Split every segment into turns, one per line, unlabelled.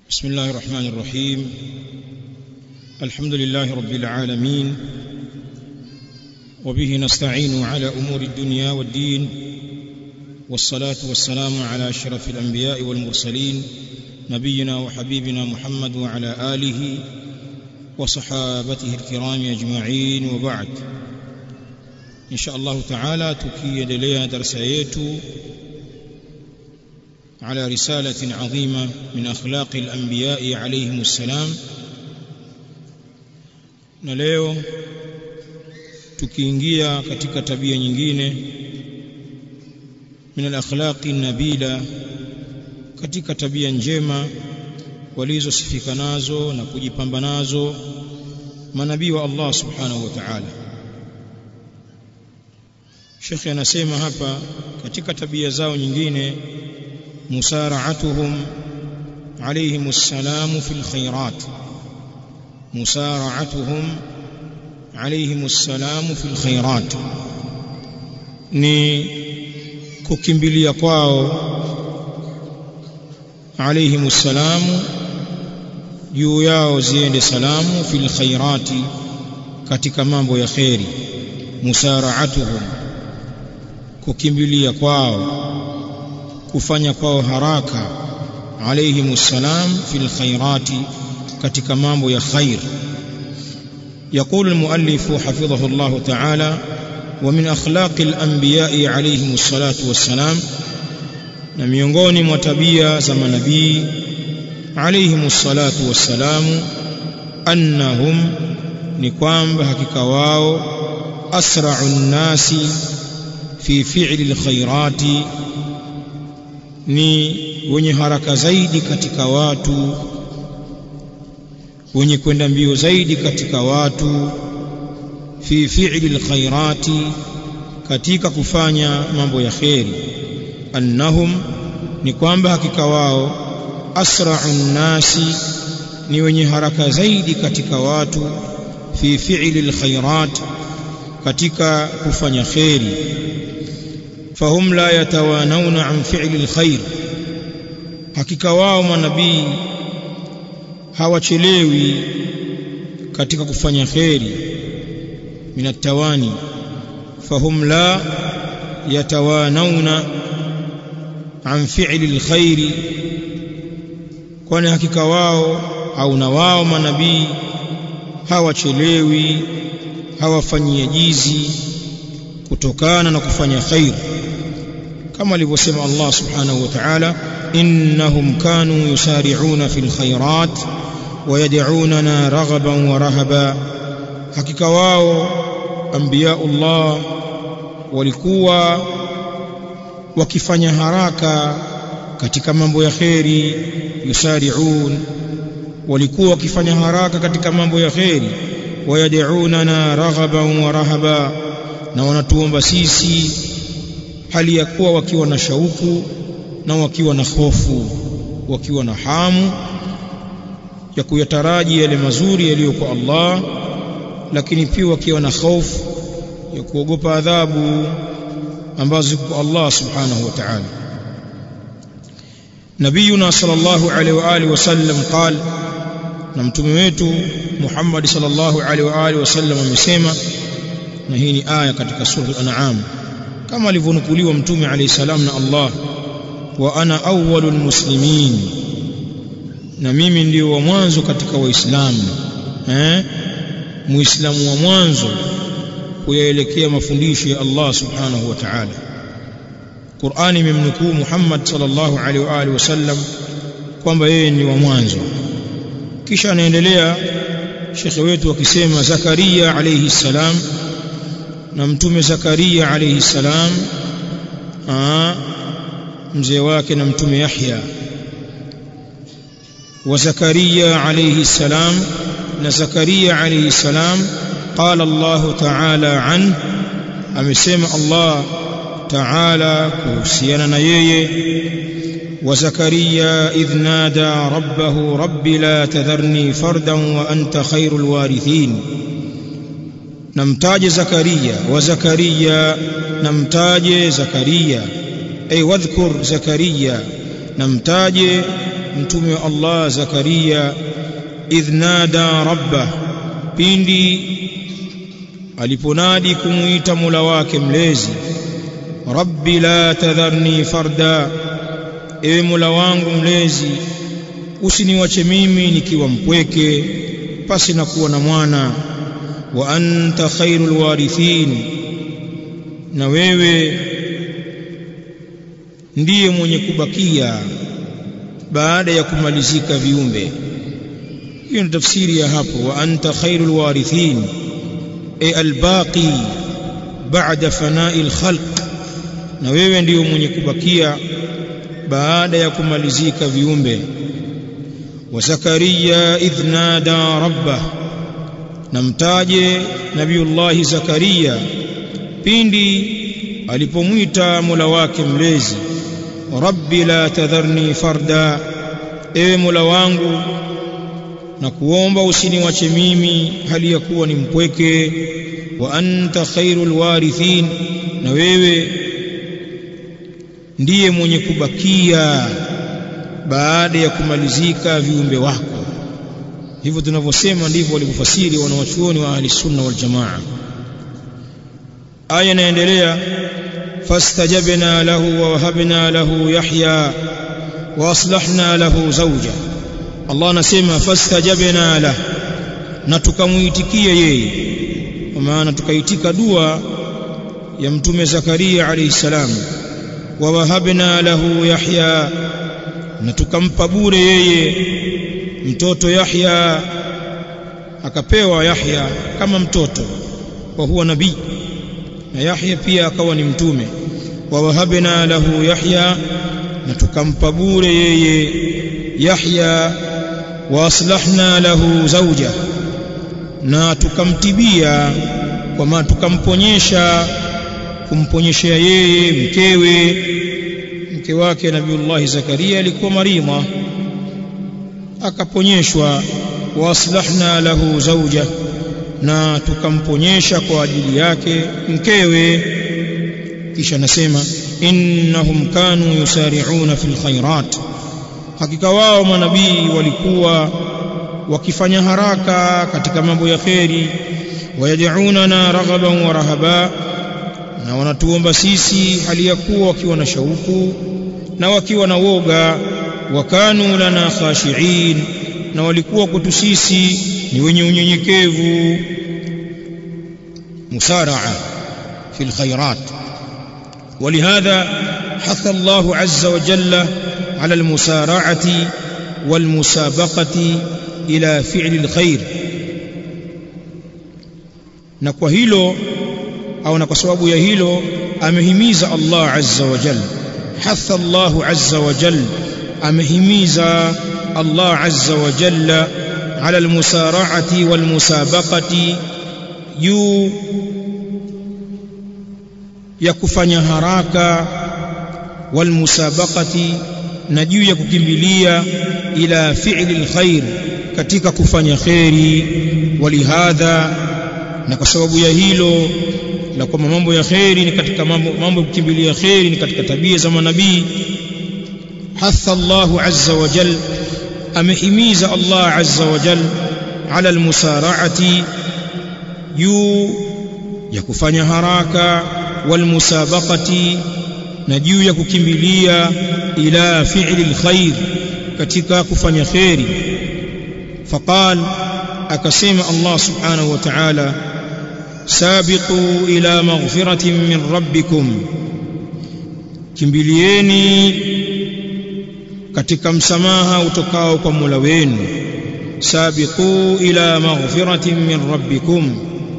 بسم الله الرحمن الرحيم الحمد لله رب العالمين وبه نستعين على امور الدنيا والدين والصلاه والسلام على اشرف الانبياء والمرسلين نبينا وحبيبنا محمد وعلى اله وصحابته الكرام اجمعين وبعد ان شاء الله تعالى tukiendelea darasa yetu على رسالة عظيمة من أخلاق الأنبياء عليهم السلام na leo tukiingia katika tabia nyingine min al-akhlaqi nabila katika tabia njema walizosifika nazo na kujipamba nazo manabii wa Allah subhanahu wa ta'ala Sheikh anasema hapa katika tabia zao nyingine مسارعتهم عليهم السلام في الخيرات مسارعتهم عليهم السلام في الخيرات ni kukimbilia kwao عليهم السلام juu yao ziende salamu fil khairati katika mambo ya kheri musaraatuhum kukimbilia kwao kufanya kwao haraka alayhim salam fil khairati katika mambo ya khair يقول المؤلف حفظه الله تعالى ومن أخلاق الأنبياء عليهم الصلاة والسلام na miongoni mwa tabia za manabii alayhim salatu wassalamu annahum ni kwamba hakika wao asra'u nnasi fi fi'li alkhairati ni wenye haraka zaidi katika watu wenye kwenda mbio zaidi katika watu fi fi'li alkhairati katika kufanya mambo ya kheri annahum ni kwamba hakika wao asra'u nnasi ni wenye haraka zaidi katika watu fi fi'li alkhairat katika kufanya kheri fahum la yatawanawna an fi'li alkhair hakika wao manabii hawachelewi katika kufanya kheri min atawani fahum la yatawanawna an fi'li alkhair kwani hakika wao au na wao manabii hawachelewi hawafanyie jizi kutokana na kufanya khair kama alivyosema Allah subhanahu wa ta'ala innahum kanu yusari'una fil khairat wa yad'unana raghaban wa rahaba hakika wao anbiyaullah walikuwa wakifanya haraka katika mambo ya kheri yusari'un walikuwa wakifanya haraka katika mambo ya kheri wayad'unana raghaban wa rahaba na wanatuomba sisi hali ya kuwa wakiwa na shauku na wakiwa na hofu wakiwa na hamu ya kuyataraji yale mazuri yaliyo kwa Allah lakini pia wakiwa na hofu ya kuogopa adhabu ambazo ziko kwa Allah subhanahu wa ta'ala nabiyuna sallallahu alaihi wa alihi wasallam qala na mtume wetu Muhammad sallallahu alaihi wa alihi wasallam amesema na hii ni aya katika sura al-an'am kama alivyonukuliwa mtume alayhi salam na Allah wa ana awwalul muslimin na mimi ndio wa mwanzo katika waislamu eh muislamu wa mwanzo kuyaelekea mafundisho ya Allah subhanahu wa ta'ala Qur'ani imemnukuu Muhammad sallallahu alaihi wa alihi wasallam kwamba yeye ni wa mwanzo kisha anaendelea shekhe wetu akisema Zakaria alayhi salam na mtume Zakaria alayhi salam mzee wake na mtume Yahya wa Zakaria alayhi salam na Zakaria alayhi salam qala Allah ta'ala an amesema Allah ta'ala kuhusiana na yeye wa Zakaria idh nada rabbahu rabbi la tadharni fardan wa anta khairul warithin namtaje Zakaria wa Zakaria namtaje Zakaria ay wadhkur Zakaria namtaje mtume wa Allah Zakaria idh nada rabbah pindi aliponadi kumuita Mola wake mlezi rabbi la tadharni farda ewe Mola wangu mlezi usiniwache mimi nikiwa mpweke pasi na kuwa na mwana wa anta khairul warithin na wewe ndiye mwenye kubakia baada ya kumalizika viumbe hiyo ni tafsiri ya hapo wa anta khairul warithin e albaqi baada fana'i alkhalq na wewe ndiyo mwenye kubakia baada ya kumalizika viumbe wa zakaria idh nada rabbah namtaje nabiullahi zakaria pindi alipomwita mola wake mlezi rabbi la tadharni farda ewe mola wangu na kuomba usiniwache mimi hali ya kuwa ni mpweke wa anta khairul warithin na wewe ndiye mwenye kubakia baada ya kumalizika viumbe wako hivyo tunavyosema ndivyo walivyofasiri wanawachuoni wa ahli sunna wal jamaa aya inaendelea fastajabna lahu wa wahabna lahu yahya wa aslahna lahu zawja Allah anasema fastajabna lahu na tukamuitikia yeye kwa maana tukaitika dua ya mtume Zakaria alayhi salam wa wahabna lahu yahya na tukampa bure yeye mtoto Yahya akapewa Yahya kama mtoto kwa huwa nabii na Yahya pia akawa ni mtume wa wahabna lahu Yahya na tukampa bure yeye Yahya wa aslahna lahu zawja na tukamtibia kwa maana tukamponyesha kumponyeshea yeye mkewe mke wake Nabiullahi Zakaria alikuwa maridha akaponyeshwa wa aslahna lahu zawja na tukamponyesha kwa ajili yake mkewe kisha nasema innahum kanu yusari'una fil khairat hakika wao manabii walikuwa wakifanya haraka katika mambo ya kheri wayad'unana raghaban wa rahaba na wanatuomba sisi hali ya kuwa wakiwa na shauku na wakiwa na woga wakanu lana khashiin na walikuwa kwetu sisi ni wenye unyenyekevu musaraa fi alkhairat ولهذا حث الله عز وجل على المسارعة والمسابقة إلى فعل الخير na kwa hilo au na kwa sababu ya hilo amehimiza Allah azza wa jalla hatha Allah azza wa jalla amehimiza Allah azza wa jalla ala almusara'ati walmusabaqati juu ya kufanya haraka walmusabaqati na juu ya kukimbilia ila fi'li alkhair katika kufanya khairi walihadha na kwa sababu ya hilo na kwamba mambo ya khairi ni katika mambo mambo ya kukimbilia khairi ni katika tabia za manabii hatha Allah azza wa jal amehimiza Allah azza wa jal ala almusara'ati juu ya kufanya haraka walmusabaqati na juu ya kukimbilia ila fi'li alkhair katika kufanya khairi faqal akasema Allah subhanahu wa ta'ala sabiqu ila maghfiratin min rabbikum kimbilieni katika msamaha utokao kwa Mola wenu sabiqu ila maghfiratin min rabbikum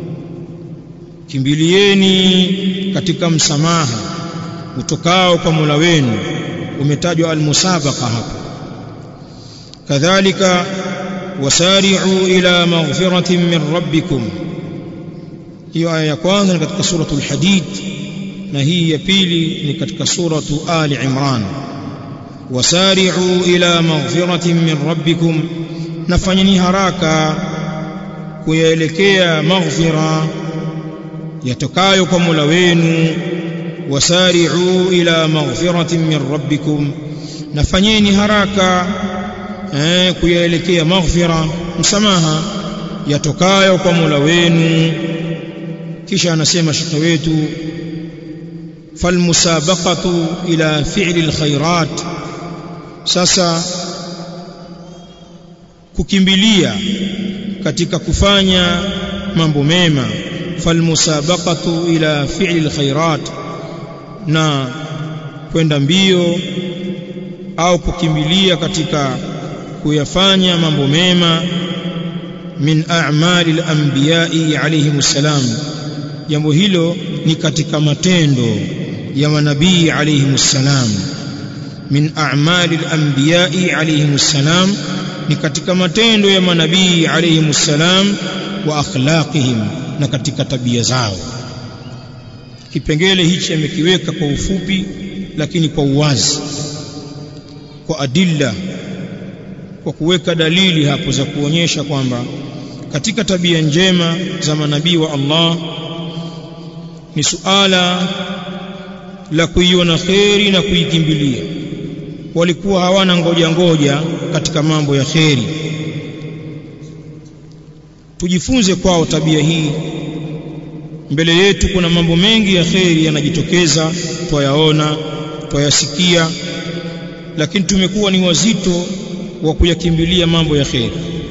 kimbilieni katika msamaha utokao kwa Mola wenu umetajwa almusabaqa hapo kadhalika wasari'u ila maghfiratin min rabbikum hiyo aya ya kwanza ni katika suratul hadid na hii ya pili ni katika suratu ali imran wasari'u ila maghfiratin min rabbikum nafanyeni haraka kuyaelekea maghfira yatokayo kwa Mola wenu wasari'u ila maghfiratin min rabbikum nafanyeni haraka eh, kuyaelekea maghfira msamaha yatokayo kwa Mola wenu kisha anasema shekhe wetu falmusabaqatu ila fi'li alkhairat sasa kukimbilia katika kufanya mambo mema falmusabaqatu ila fi'li alkhairat na kwenda mbio au kukimbilia katika kuyafanya mambo mema min a'mali al-anbiya'i alayhimus salam jambo hilo ni katika matendo ya manabii alayhimus salam min a'mali al-anbiya'i alayhimus salam ni katika matendo ya manabii alayhimus salam wa akhlaqihim na katika tabia zao kipengele hichi amekiweka kwa ufupi lakini kwa uwazi kwa adilla kwa kuweka dalili hapo za kuonyesha kwamba katika tabia njema za manabii wa Allah ni suala la kuiona kheri na kuikimbilia walikuwa hawana ngoja ngoja katika mambo ya kheri tujifunze kwao tabia hii mbele yetu kuna mambo mengi ya kheri yanajitokeza twayaona twayasikia lakini tumekuwa ni wazito wa kuyakimbilia mambo ya kheri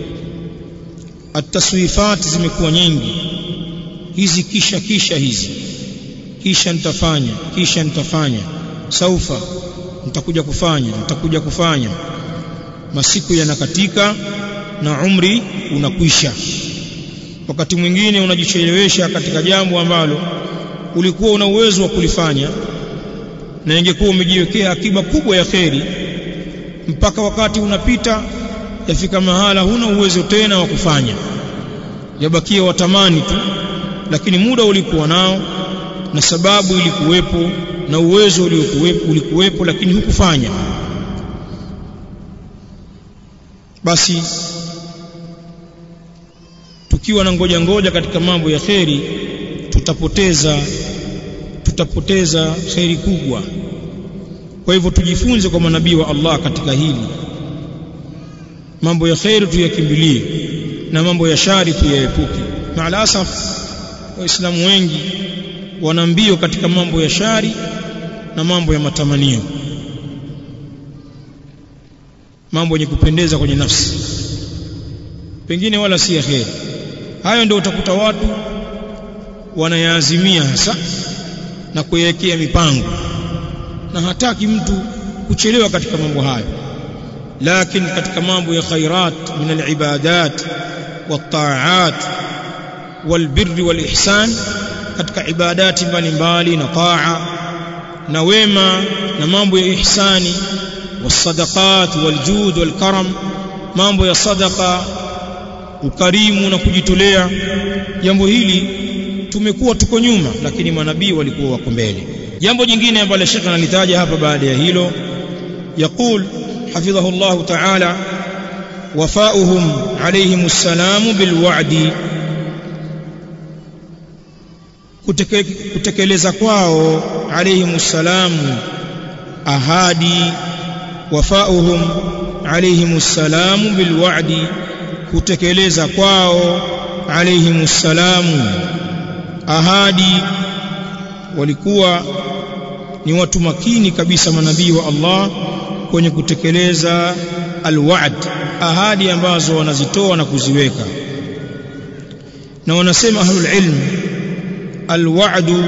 ataswifat zimekuwa nyingi hizi kisha kisha hizi kisha nitafanya kisha nitafanya saufa nitakuja kufanya nitakuja kufanya masiku yanakatika na umri unakwisha wakati mwingine unajichelewesha katika jambo ambalo ulikuwa una uwezo wa kulifanya na ingekuwa umejiwekea akiba kubwa ya kheri mpaka wakati unapita yafika mahala huna uwezo tena wa kufanya yabakia watamani tu lakini muda ulikuwa nao na sababu ilikuwepo na uwezo uliokuwepo ulikuwepo lakini hukufanya basi tukiwa na ngoja ngoja katika mambo ya kheri tutapoteza tutapoteza kheri kubwa kwa hivyo tujifunze kwa manabii wa Allah katika hili mambo ya kheri tuyakimbilie na mambo ya shari tuyaepuke maalasaf waislamu wengi wana mbio katika mambo ya shari na mambo ya matamanio mambo yenye kupendeza kwenye nafsi pengine wala si kheri hayo ndio utakuta watu wanayaazimia hasa na kuiwekea mipango na hataki mtu kuchelewa katika mambo hayo lakini katika mambo ya khairat min alibadat والطاعات والبر والإحسان katika ibadati mbalimbali na taa na wema na mambo ya ihsani wasadaqat waljud walkaram mambo ya sadaqa ukarimu na kujitolea jambo hili tumekuwa tuko nyuma lakini manabii walikuwa wako mbele jambo jingine ambalo Sheikh analitaja hapa baada ya hilo يقول حفظه الله تعالى وفاؤهم عليهم السلام بالوعد kutekeleza kwao alayhim salamu ahadi wafauhum alayhim salamu bilwa'di kutekeleza kwao alayhim salamu ahadi walikuwa ni watu makini kabisa manabii wa Allah kwenye kutekeleza alwa'd ahadi ambazo wanazitoa na kuziweka na wanasema ahlul ilm الوعد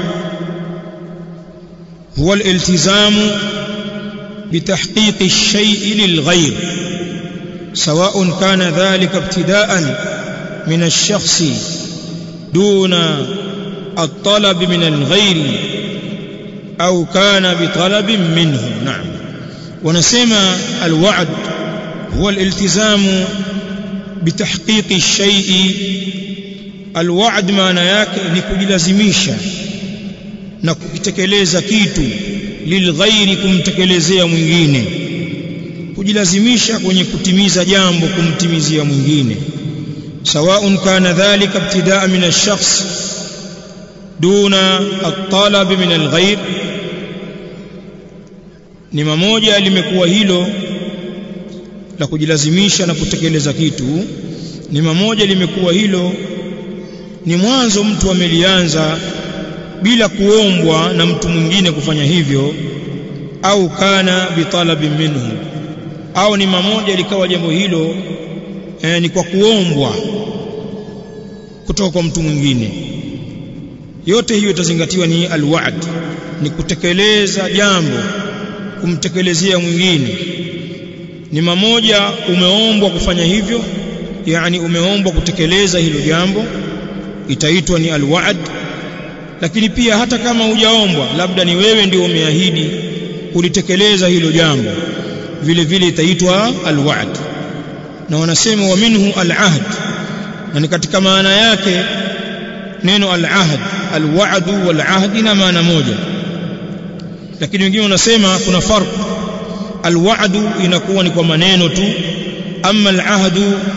هو الالتزام بتحقيق الشيء للغير سواء كان ذلك ابتداء من الشخص دون الطلب من الغير أو كان بطلب منه نعم ونسمى الوعد هو الالتزام بتحقيق الشيء alwaad maana yake ni kujilazimisha na kukitekeleza kitu lilghairi kumtekelezea mwingine kujilazimisha kwenye kutimiza jambo kumtimizia mwingine sawaun kana dhalika ibtidaa min ash-shakhs duna at-talab min al-ghayr ni mamoja limekuwa hilo la kujilazimisha na kutekeleza kitu ni mamoja limekuwa hilo ni mwanzo mtu amelianza bila kuombwa na mtu mwingine kufanya hivyo au kana bitalabin minhu au ni mamoja likawa jambo hilo eh, ni kwa kuombwa kutoka kwa mtu mwingine yote hiyo itazingatiwa ni alwa'd ni kutekeleza jambo kumtekelezea mwingine ni mamoja umeombwa kufanya hivyo yani umeombwa kutekeleza hilo jambo itaitwa ni alwa'd lakini pia hata kama hujaombwa labda ni wewe ndio umeahidi kulitekeleza hilo jambo vile vile itaitwa alwa'd na wanasema wa minhu alahd na ni katika maana yake neno alahd alwa'd walahd na maana moja lakini wengine wanasema kuna farq alwa'd inakuwa ni kwa maneno tu amma alahd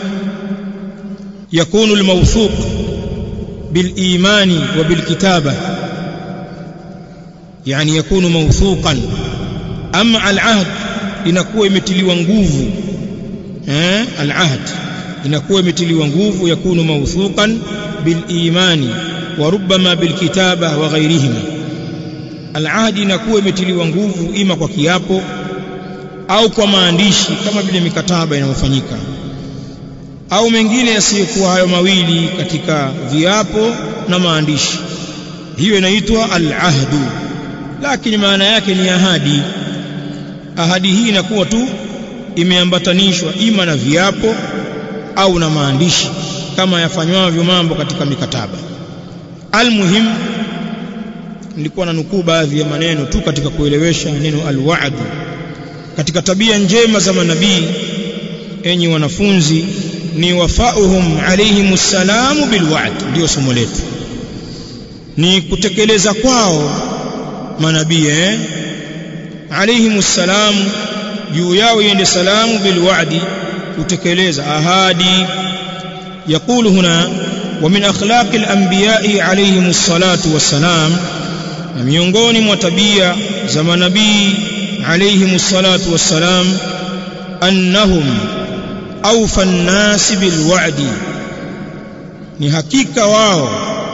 yakunu almawthuq بالايمان وبالكتابه يعني يكون موثوقا اما العهد inakuwa imetiliwa nguvu eh alahd inakuwa imetiliwa nguvu yakunu mawthuqan bilimani wa rubbama bilkitaba wa ghairihima alahd inakuwa imetiliwa nguvu ima kwa kiapo au kwa maandishi kama vile mikataba inayofanyika au mengine yasiyokuwa hayo mawili katika viapo na maandishi hiyo inaitwa al-ahdu lakini maana yake ni ahadi ahadi hii inakuwa tu imeambatanishwa ima na viapo au na maandishi kama yafanywavyo mambo katika mikataba almuhim nilikuwa na nukuu baadhi ya maneno tu katika kuelewesha neno alwa'd katika tabia njema za manabii enyi wanafunzi ni wafauhum alayhim salamu bilwa'd ndio somo letu ni kutekeleza kwao manabii eh alayhim salamu juu yao iende salamu bilwa'di kutekeleza ahadi يقول هنا ومن أخلاق الأنبياء عليهم الصلاة والسلام miongoni mwa tabia za manabii عليهم الصلاة والسلام أنهم أوفى الناس بالوعد ni hakika wao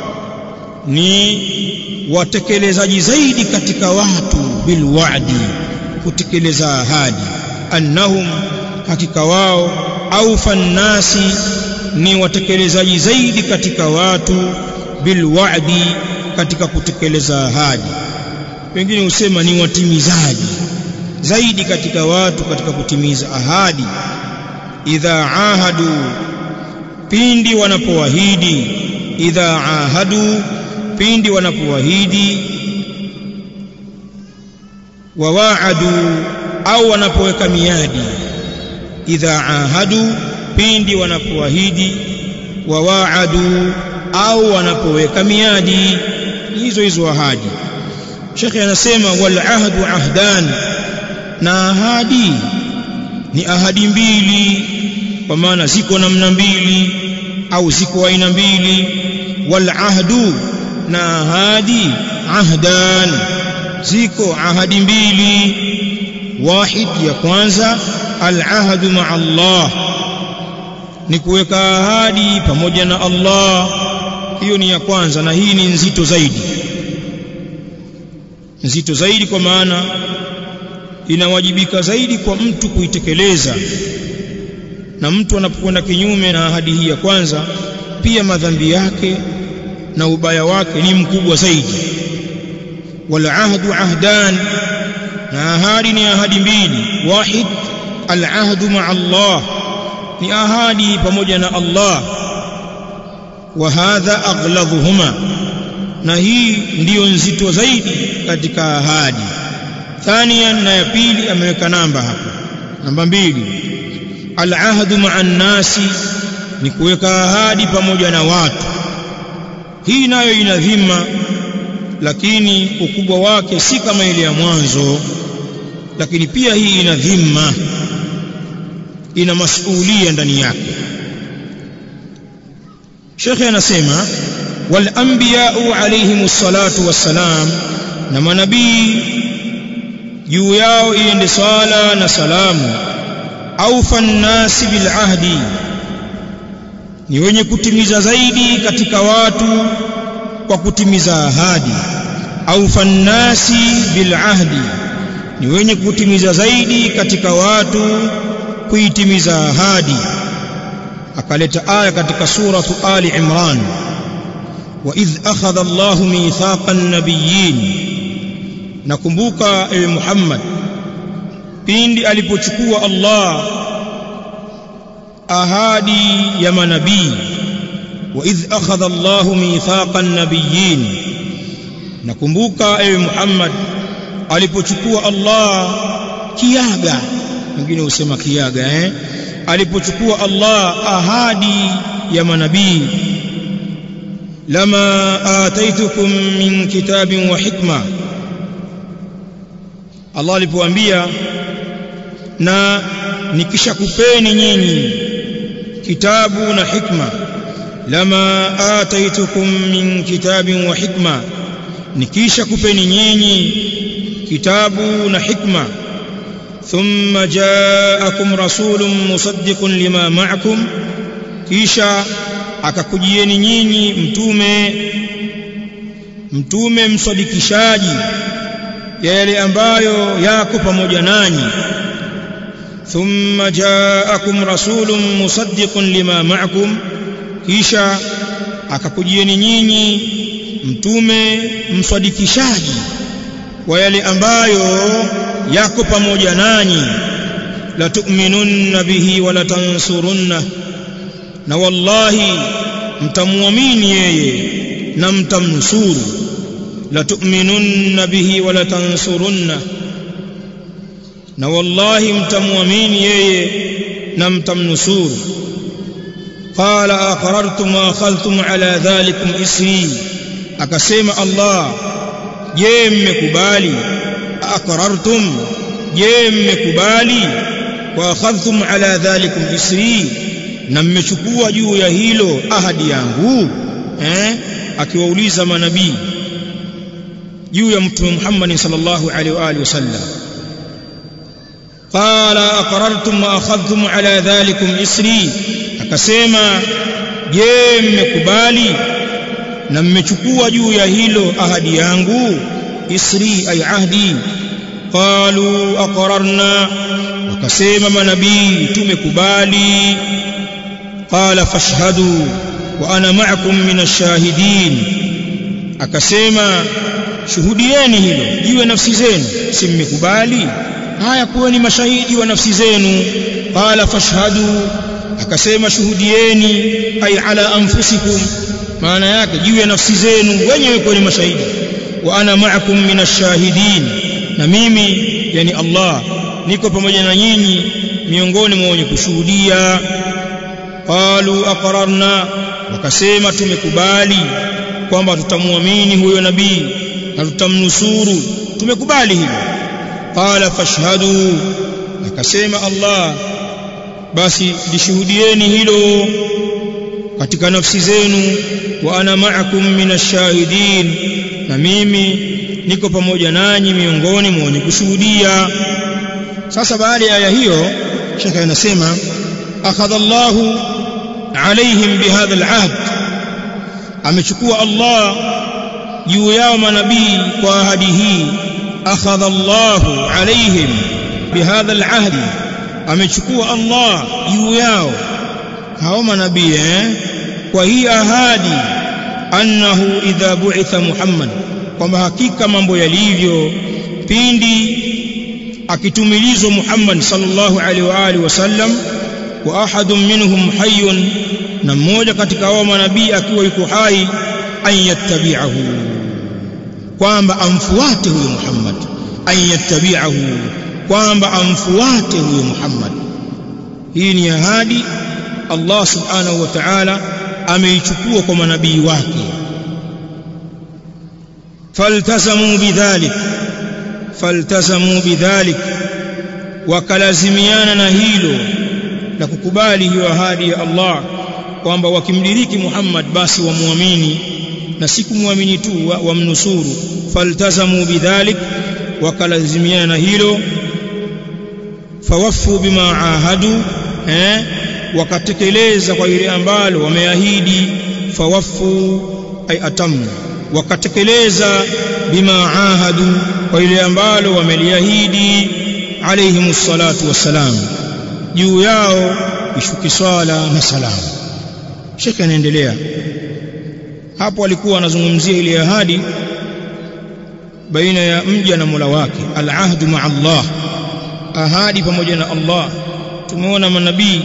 ni watekelezaji zaidi katika watu bilwa'di kutekeleza ahadi annahum hakika wao aufa nnasi ni watekelezaji zaidi katika watu bilwa'di katika kutekeleza ahadi wengine husema ni watimizaji zaidi katika watu katika kutimiza ahadi idha ahadu pindi wanapoahidi idha ahadu pindi wanapoahidi wawaadu au wanapoweka miadi idha ahadu pindi wanapoahidi wawaadu au wanapoweka miadi hizo hizo ahadi shekhe anasema wal ahdu ahdan na ahadi ni ahadi mbili kwa maana ziko namna mbili au ziko aina mbili wal ahdu na ahadi ahdan ziko ahadi mbili wahid ya kwanza al ahdu ma Allah ni kuweka ahadi pamoja na Allah hiyo ni ya kwanza na hii ni nzito zaidi nzito zaidi kwa maana inawajibika zaidi kwa mtu kuitekeleza na mtu anapokwenda kinyume na ahadi hii ya kwanza pia madhambi yake na ubaya wake ni mkubwa zaidi wal ahdu ahdan na ahadi ni ahadi mbili wahid al ahdu ma Allah ni ahadi pamoja na Allah wa hadha aghladuhuma na hii ndiyo nzito zaidi katika ahadi thania na ya pili ameweka namba hapa namba mbili alahdu maa nnasi ni kuweka ahadi pamoja na watu hii nayo ina dhima lakini ukubwa wake si kama ile ya mwanzo lakini pia hii ina dhima ina masulia ndani yake shekhe anasema wal anbiya'u alayhimus salatu wassalam na manabii juu yao iende swala na salamu awfa nnasi bil ahdi ni wenye kutimiza zaidi katika watu kwa kutimiza ahadi awfa nnasi bil ahdi ni wenye kutimiza zaidi katika watu kuitimiza ahadi akaleta aya katika suratu ali imran wa idh akhadha Allahu mithaqa an-nabiyyin nakumbuka ewe Muhammad pindi alipochukua Allah ahadi ya manabii wa idh akhadha Allahu mithaqa an-nabiyyin nakumbuka ewe Muhammad alipochukua Allah kiaga wengine husema kiaga eh alipochukua Allah ahadi ya manabii lama ataitukum min kitabin wa hikma Allah alipoambia na nikishakupeni nyinyi kitabu na hikma lama ataitukum min kitabin wa hikma nikishakupeni nyinyi kitabu na hikma ثم جاءكم رسول مصدق لما معكم kisha akakujieni nyinyi mtume mtume msadikishaji ya yale ambayo yako pamoja nanyi thumma jaakum rasulun musaddiqun lima ma'akum kisha akakujieni nyinyi mtume msadikishaji wa yale ambayo yako pamoja nanyi la tu'minunna bihi wa la tansurunna na wallahi mtamwamini yeye na mtamnusuru la tu'minunna bihi wa la tansurunna na wallahi mtamwamini yeye na mtamnusuru qala aqrartum wa akhadhtum ala dhalikum isri akasema Allah je mmekubali aqrartum je mmekubali wa akhadhtum ala dhalikum isri na mmechukua juu ya hilo ahadi yangu eh akiwauliza manabii juu ya mtume Muhammad sallallahu alaihi wa alihi wasallam qala aqrartum wa akhadhtum ala dhalikum isri akasema je mmekubali na mmechukua juu ya hilo ahadi yangu isri ay ahdi qalu aqrarna wakasema manabii tumekubali qala fashhadu wa ana ma'akum min ash-shahidin akasema shuhudieni hilo jiwe nafsi zenu si mmekubali haya kuweni mashahidi wa nafsi zenu qala fashhadu akasema shuhudieni ay ala anfusikum maana yake juu ya nafsi zenu wenyewe kuweni mashahidi wa ana ma'akum min ash-shahidin na mimi yani Allah niko pamoja na nyinyi miongoni mwa wenye kushuhudia qalu aqrarna wakasema tumekubali kwamba tutamwamini huyo nabii na tutamnusuru tumekubali hilo qala fashhadu akasema Allah basi lishuhudieni hilo katika nafsi zenu wa ana ma'akum minashahidin na mimi niko pamoja nanyi miongoni mwa wenye kushuhudia sasa baada ya aya hiyo shekhe anasema akhadha Allahu alaihim bihadha alahd amechukua Allah juu yao manabii kwa ahadi hii akhadha Allahu alaihim bihadha alahd amechukua Allah juu yao hao manabii eh kwa hii ahadi annahu idha bu'itha Muhammad kwamba hakika mambo yalivyo pindi akitumilizwa Muhammad sallallahu alaihi wa alihi wasallam wa ahadun minhum hayyun na mmoja katika hao manabii akiwa yuko hai an yattabi'ahu kwamba amfuate huyo Muhammad an yattabi'ahu kwamba amfuate huyo Muhammad hii ni ahadi Allah subhanahu wa ta'ala ameichukua kwa manabii wake faltazamu bidhalik faltazamu bidhalik wakalazimiana na hilo la kukubali hiyo ahadi ya Allah kwamba wakimdiriki Muhammad basi wamuamini na si kumwamini tu wamnusuru wa faltazamu bidhalik wakalazimiana na hilo fawaffu bima ahadu eh wakatekeleza kwa ile ambalo wameahidi fawaffu ay atamu wakatekeleza bima ahadu kwa ile ambalo wameliahidi alayhi salatu wassalam juu yao ishuki swala na salamu shekhe anaendelea hapo alikuwa anazungumzia ile ahadi baina ya mja na Mola wake al-ahdu ma'a Allah ahadi pamoja na Allah tumeona manabii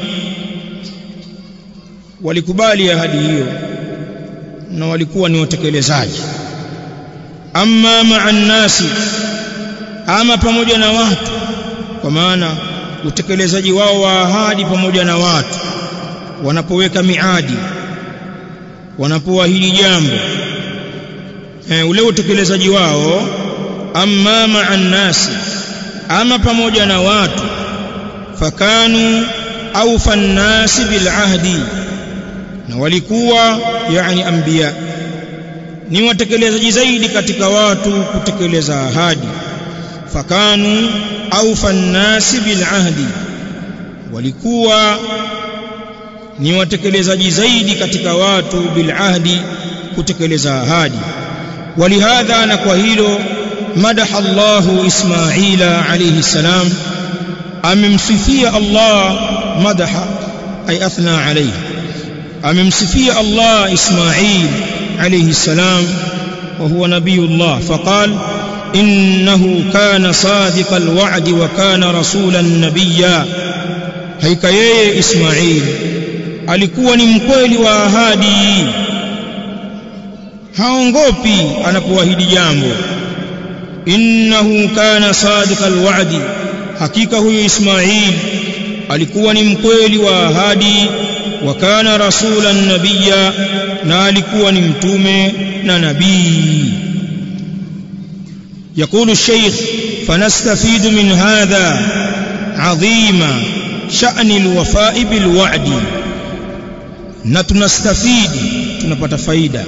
walikubali ahadi hiyo na walikuwa ni watekelezaji amma ma'a nasi ama pamoja na watu kwa maana utekelezaji wao wa ahadi pamoja na watu wanapoweka miadi wanapoahidi jambo e, ule utekelezaji wao amma ma'a nasi ama pamoja na watu fakanu awfa nnasi bil ahdi na walikuwa yani anbiya ni watekelezaji zaidi katika watu kutekeleza ahadi fakanu awfa nnasi bil ahdi walikuwa ni watekelezaji zaidi katika watu bil ahdi kutekeleza ahadi ولهذا na kwa hilo madaha Allah Ismaila alayhi salam amemsifia Allah madaha ay athna alayhi amemsifia Allah Ismail alayhi salam wa huwa nabiyullah faqal innahu kana sadiq alwa'd wa kana rasulan nabiyya haika yeye Ismail alikuwa ni mkweli wa ahadi haongopi anapoahidi jambo innahu kana sadiq alwa'di hakika huyu Ismail alikuwa ni mkweli wa ahadi wa kana rasulan nabiyya na alikuwa ni mtume na nabii يقول الشيخ فنستفيد من هذا عظيم شأن الوفاء بالوعد نتنستفيد tunapata faida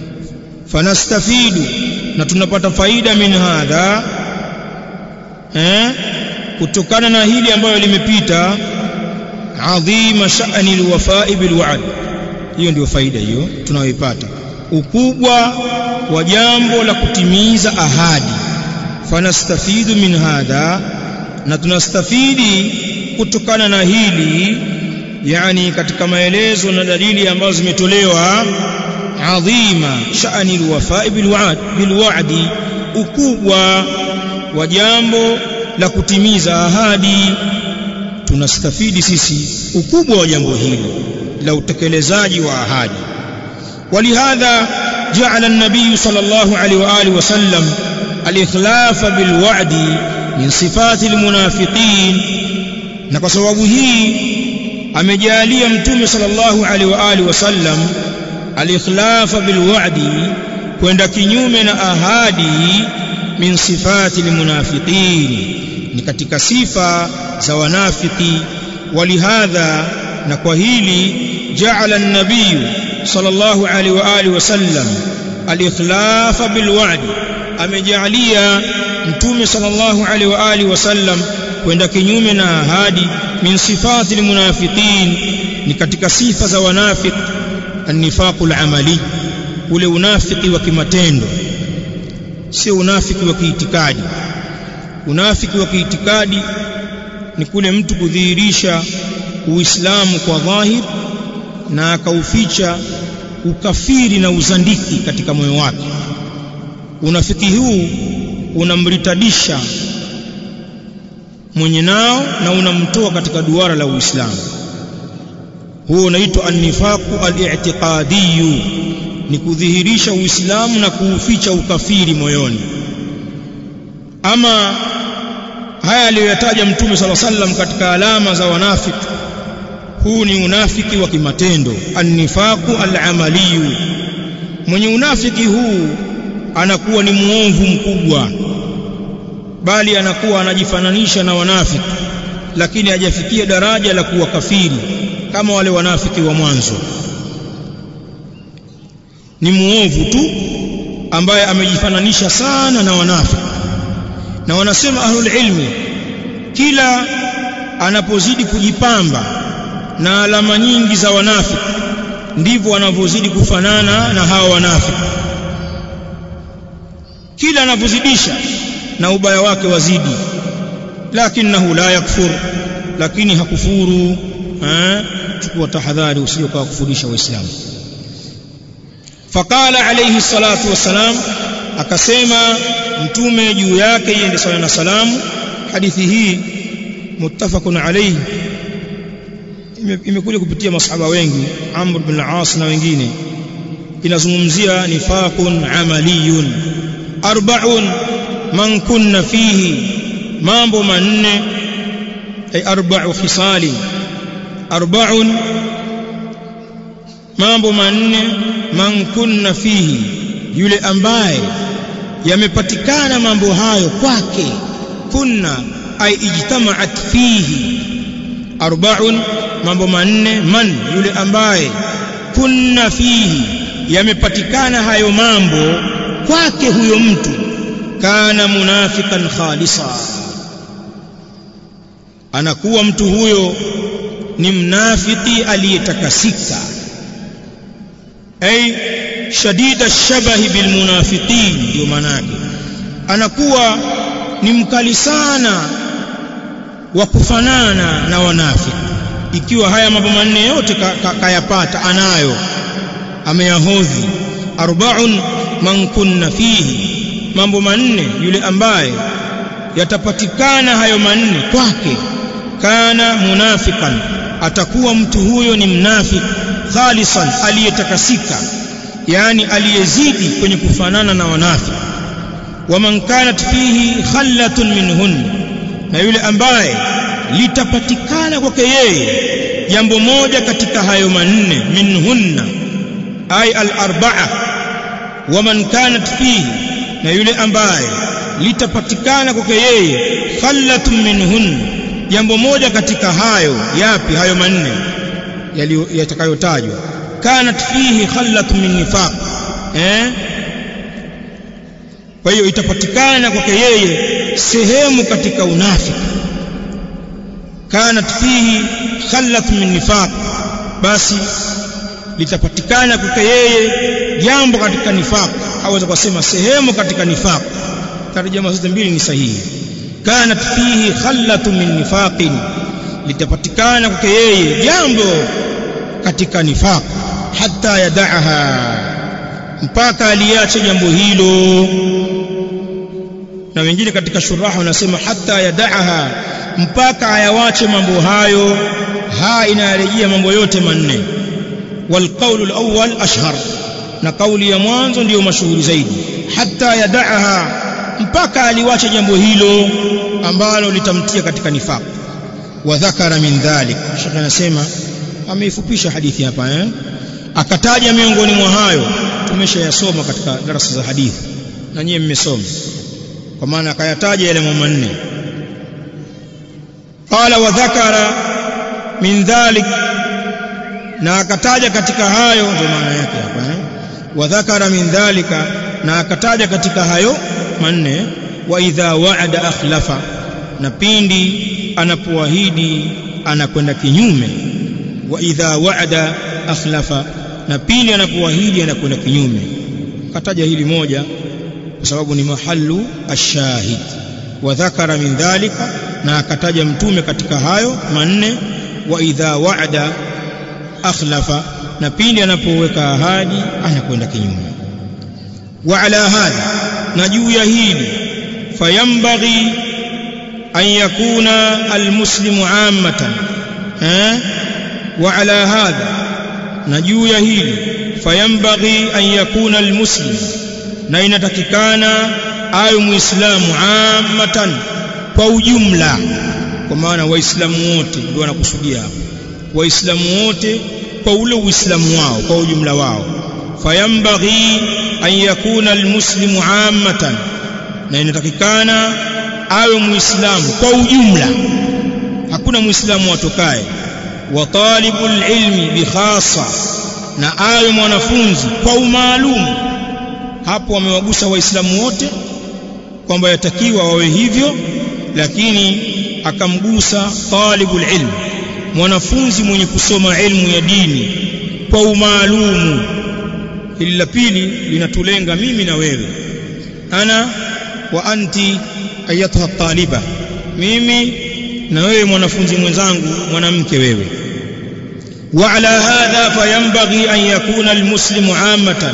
fanastafidu na tunapata faida min hadha eh kutokana na hili ambayo limepita adhima sha'ni alwafa'i bilwa'd hiyo ndio faida hiyo tunayoipata ukubwa wa jambo la kutimiza ahadi fanastafidu min hadha na tunastafidi kutokana na hili yani katika maelezo na dalili ambazo zimetolewa adhima sha'ni alwafa'i bilwa'd bilwa'di ukubwa wa jambo la kutimiza ahadi tunastafidi sisi ukubwa wa jambo hili la utekelezaji wa ahadi ولهذا جعل النبي صلى الله عليه واله وسلم الاخلاف بالوعد من صفات المنافقين na kwa sababu hii amejalia mtume sallallahu alaihi wa alihi wasallam al-ikhlafa bil wa'di kwenda kinyume na ahadi min sifati almunafiqin ni katika sifa za wanafiki walihadha na kwa hili ja'ala an-nabiy sallallahu alaihi wa alihi wasallam al-ikhlafa bil wa'di amejalia mtume sallallahu alaihi wa alihi wasallam kwenda kinyume na ahadi min sifati almunafiqin ni katika sifa za wanafik an-nifaqu al-amali ule unafiki wa kimatendo sio unafiki wa kiitikadi unafiki wa kiitikadi ni kule mtu kudhihirisha uislamu kwa dhahir na akauficha ukafiri na uzandiki katika moyo wake unafiki huu unamritadisha mwenye nao na unamtoa katika duara la Uislamu huo unaitwa an-nifaqu al-i'tiqadiyyu ni kudhihirisha Uislamu na kuuficha ukafiri moyoni ama haya aliyoyataja Mtume sala sallam katika alama za wanafiki huu ni unafiki wa kimatendo an-nifaqu al-amaliyu mwenye unafiki huu anakuwa ni muovu mkubwa bali anakuwa anajifananisha na wanafiki lakini hajafikia daraja la kuwa kafiri kama wale wanafiki wa mwanzo ni muovu tu ambaye amejifananisha sana na wanafiki na wanasema ahlul ilmi kila anapozidi kujipamba na alama nyingi za wanafiki ndivyo wanavyozidi kufanana na hawa wanafiki kila anavyozidisha na ubaya wake wazidi lakinahu la yakfur lakini hakufuru eh chukua tahadhari usije kwa kufundisha waislamu faqala alayhi salatu wassalam akasema mtume juu yake iende sala na salamu hadithi hii muttafaqun alayhi imekuja kupitia masahaba wengi Amr bin al-As na wengine inazungumzia nifaqun amaliyun arba'un man kunna fihi mambo manne ay arba'u khisali arba'un mambo manne man kunna fihi yule ambaye yamepatikana mambo hayo kwake kunna ay ijtama'at fihi arba'un mambo manne man yule ambaye kunna fihi yamepatikana hayo mambo kwake huyo mtu kana munafikan khalisa anakuwa mtu huyo ni mnafiki aliyetakasika ay shadida shabahi bilmunafiqin ndio manake anakuwa ni mkali sana wa kufanana na wanafiki ikiwa haya mambo manne yote kayapata ka, ka anayo ameyahodhi arba'un man kunna fihi mambo manne yule ambaye yatapatikana hayo manne kwake kana munafikan atakuwa mtu huyo ni mnafiki khalisan aliyetakasika yani aliyezidi kwenye kufanana na wanafiki waman kanat fihi khallatun minhun na yule ambaye litapatikana kwake yeye jambo moja katika hayo manne minhunna ay al-arba'a waman kanat fihi na yule ambaye litapatikana kwake yeye khallatun minhun jambo moja katika hayo yapi hayo manne yatakayotajwa kanat fihi khallatun min nifaq eh kwa hiyo itapatikana kwake yeye sehemu katika unafiki kanat fihi khallatun min nifaq basi litapatikana kwake yeye jambo katika nifaq aweza kusema sehemu katika nifaq tarjama zote mbili ni sahihi kanat fihi khallatun min nifaqin litapatikana kwake yeye jambo katika nifaq hatta yadaha mpaka aliache jambo hilo na wengine katika shuraha wanasema hatta yadaha mpaka ayawache mambo hayo ha inarejea mambo yote manne والقول الأول أشهر na kauli ya mwanzo ndiyo mashuhuri zaidi hatta yadaha mpaka aliwacha jambo hilo ambalo litamtia katika nifaq wa dhakara min dhalik shekhe anasema ameifupisha hadithi hapa eh akataja miongoni mwa hayo tumeshayasoma katika darasa za hadithi na nyie mmesoma kwa maana akayataja yale mambo manne qala wa dhakara min dhalik na akataja katika hayo ndio maana yake hapa eh wa dhakara min dhalika na akataja katika hayo manne wa idha wa'ada akhlafa na pindi anapoahidi anakwenda kinyume wa idha wa'ada akhlafa na pindi anapoahidi anakwenda kinyume kataja hili moja kwa sababu ni mahallu ashahid wa dhakara min dhalika na akataja mtume katika hayo manne wa idha wa'ada akhlafa na pindi anapoweka ahadi anakwenda kinyume wa ala hadha na juu ya hili fayambaghi an yakuna almuslimu ammatan eh wa ala hadha na juu ya hili fayambaghi an yakuna almuslim na inatakikana ayo muislamu ammatan kwa ujumla kwa maana waislamu wote ndio wanakusudia hapo waislamu wote kwa ule uislamu wao kwa ujumla wao fayambaghi an yakuna almuslimu ammatan na inatakikana awe muislamu kwa ujumla hakuna muislamu atokaye wa talibul ilmi bi khassa na awe mwanafunzi kwa umaalum hapo wamewagusa waislamu wote kwamba yatakiwa wawe hivyo lakini akamgusa talibul ilm mwanafunzi mwenye kusoma ilmu ya dini kwa umaalumu hili la pili linatulenga mimi na wewe ana wa anti ayatuha taliba mimi na wewe mwanafunzi mwenzangu mwanamke wewe وعلى هذا فينبغي أن يكون المسلم عامة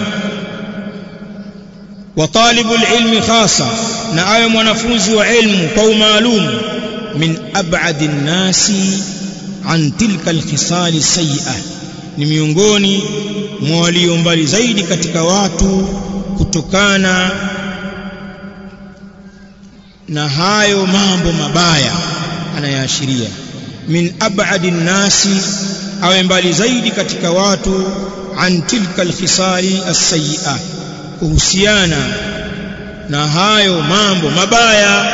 وطالب العلم خاصة نعاية منفوز وعلم قو معلوم من أبعد الناس عن تلك الخصال السيئة ni miongoni mwa walio mbali zaidi katika watu kutokana na hayo mambo mabaya anayaashiria min abadi nnasi awe mbali zaidi katika watu an tilka alkhisali alsayi'a kuhusiana na hayo mambo mabaya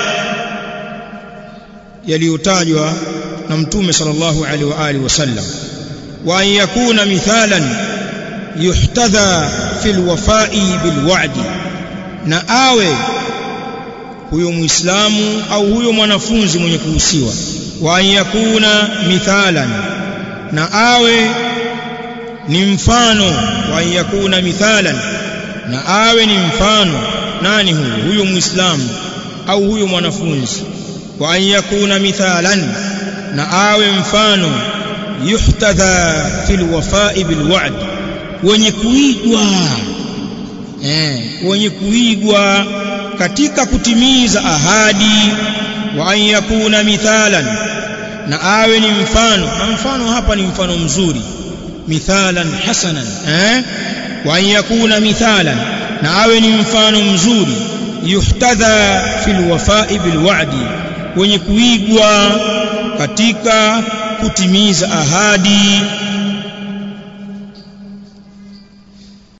yaliyotajwa na mtume sallallahu alaihi wa alihi wasallam wa an yakuna mithalan yuhtadha fil wafa'i bil wa'di na awe huyo muislamu au huyo mwanafunzi mwenye kuhusiwa wa an yakuna mithalan na awe ni mfano wa an yakuna mithalan na awe ni mfano nani huyo huyo muislamu au huyo mwanafunzi wa an yakuna mithalan na awe mfano yuhtadha fil wafa'i bil wa'd wenye kuigwa eh wenye kuigwa katika kutimiza ahadi wa an yakuna mithalan na awe ni mfano na mfano hapa ni mfano mzuri mithalan hasanan eh wa an yakuna mithalan na awe ni mfano mzuri yuhtadha fil wafa'i bil wa'di wenye kuigwa katika kutimiza ahadi